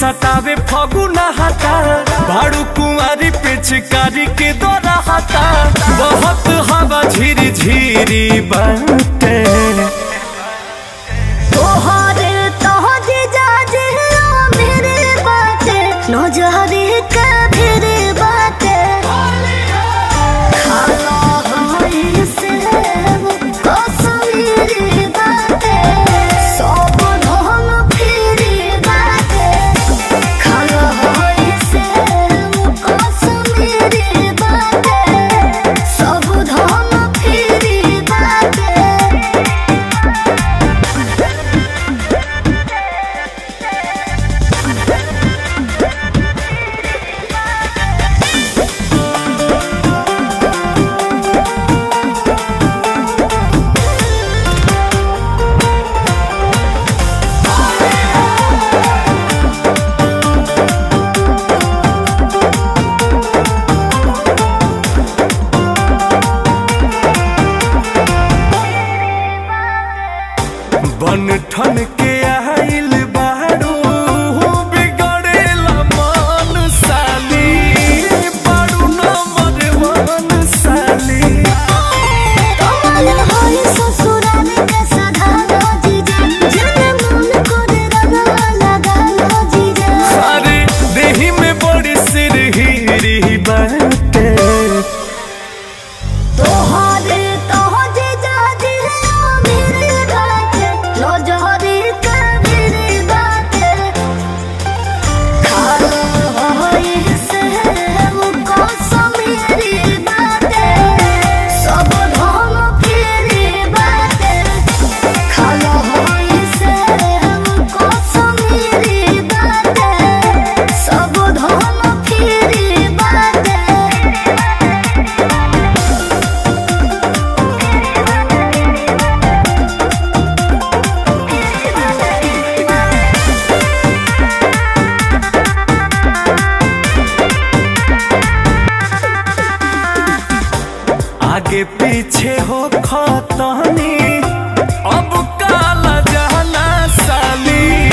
सटावे फगुना हटा भाड़ू कुंवारी पिचकारी के दौरा हटा बहुत हवा झिरी झिरी बाटे तोहरे तोहरे जाजे मेरे बाटे नजरे का फिरे बाटे खाला होई से कसमीरी बाटे सब ढोल फिरी बाटे खाला होई से कसमीरी बाटे सब ढोल फिरी बाटे बन ठन के आइल बाड़ू बिगड़ेला मन साली बाड़ू नंबर वन साली कमल होई ससुराल के सधारो जीजा जन मन करे रगा लगा जीजा अरे देही में बड़ी सिरहिरी बाटे तोहरे तोह जीजा दिया मेरे बाटे लो जोहरी के मेरे बाटे खालो होई से वो कसमेरी बाटे सब ढोल फिरी बाटे खालो होई से वो कसमेरी बाटे सब ढोल फिरी बाटे आगे पीछे हो खतनी अब काला जाना साली